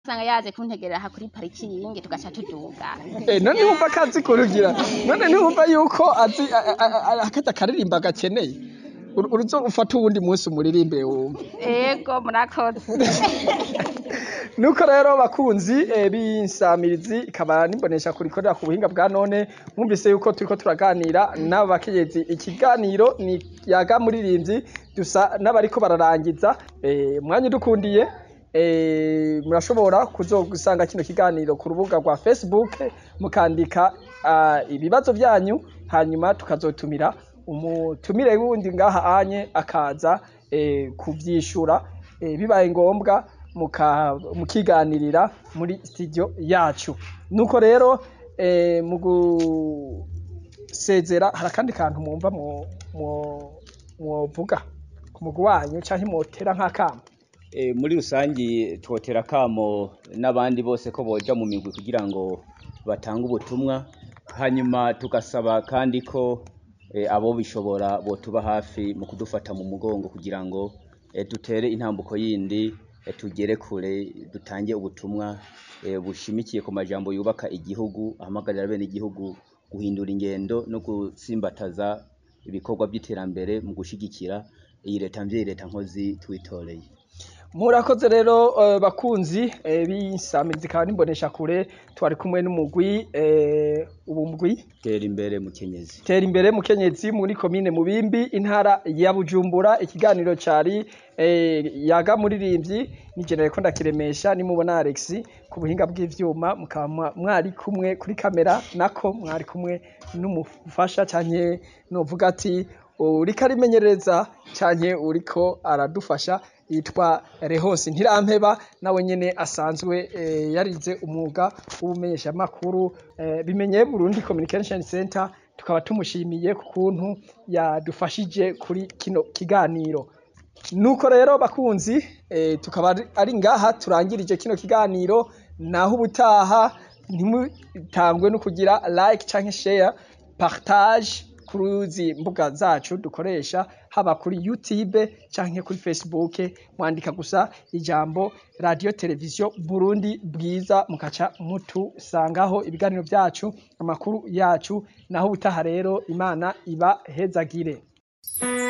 usanga yaje kuntegerera aha kuri parikingi tugaca tuduga Eh, none wumva ko azi kurugira none ntiwumva yuko azi a- a- a- akaza akaririmba gakeneye Uru- uruzo ufata uwundi munsi umuririmbire wumva ego murakoze nuko rero bakunzi eh, b'insamirizi ikaba nimbonesha kurikorera ku buhinga bwa none mwumvise yuko turiko turaganira n'abakenyezi ikiganiro ni yaga muririmbyi dusa n'abariko bararangiza eh, mwanya udukundiye eh, murashobora kuzogusanga kino kiganiro ku rubuga rwa facebook mukandika ah, ibibazo vyanyu hanyuma tukazotumira umutumire wundi ngaha anye akaza eh, kuvyishura eh, bibaye ngombwa muka- mukiganirira muri studio yacu nuko rero eh, mu gusezera hari akandi kantu mwumva mwo- mwo- mwovuga ku mugwi wanyu canke mwotera nk'akamo E, muri rusangi twotera akamo n'abandi bose ko boja mu migwi kugira ngo batange ubutumwa hanyuma tugasaba kandi ko e, abo bishobora botuba hafi mu kudufata mu mugongo kugira ngo e, dutere intambuko yindi e, tugere kure dutange ubutumwa e, bushimikiye ku majambo yubaka igihugu ahamagarira bene igihugu guhindura ingendo no gutsimbataza ibikorwa by'iterambere mu gushigikira iyi leta mvyeyi leta nkozi twitoreye murakoze rero eh, bakunzi eh, b'insamirizi ikaba nimbonesha kure twari kumwe n'umugwi eh, ubu mugwi tera imbere mukenyezi tera imbere mukenyezi muri komine mubimbi intara ya bujumbura ikiganiro cari eh, yaga muririmbyi ni jenere ko ndakiremesha nimubona alex ku buhinga bw'ivyuma mukaba mwa- mwari kumwe kuri kamera nako mwari kumwe n'umufasha canke novuga ati uriko arimenyereza canke uriko aradufasha yitwa Rehose Ntirampeba nawe nyene asanzwe eh, yarize umwuga w'ubumenyeshamakuru eh, bimenye Burundi Communication Center tukaba tumushimiye ku kuntu yadufashije kuri kino kiganiro nuko rero bakunzi eh, tukaba ari- ari ngaha turangirije kino kiganiro naho ubutaha ntimutangwe no kugira like canke share partage kuri izi mbuga zacu dukoresha haba kuri YouTube canke kuri Facebook mwandika gusa ijambo radio televiziyo Burundi bwiza mukaca mutusangaho ibiganiro vyacu amakuru yacu naho ubutaha rero imana iba hezagire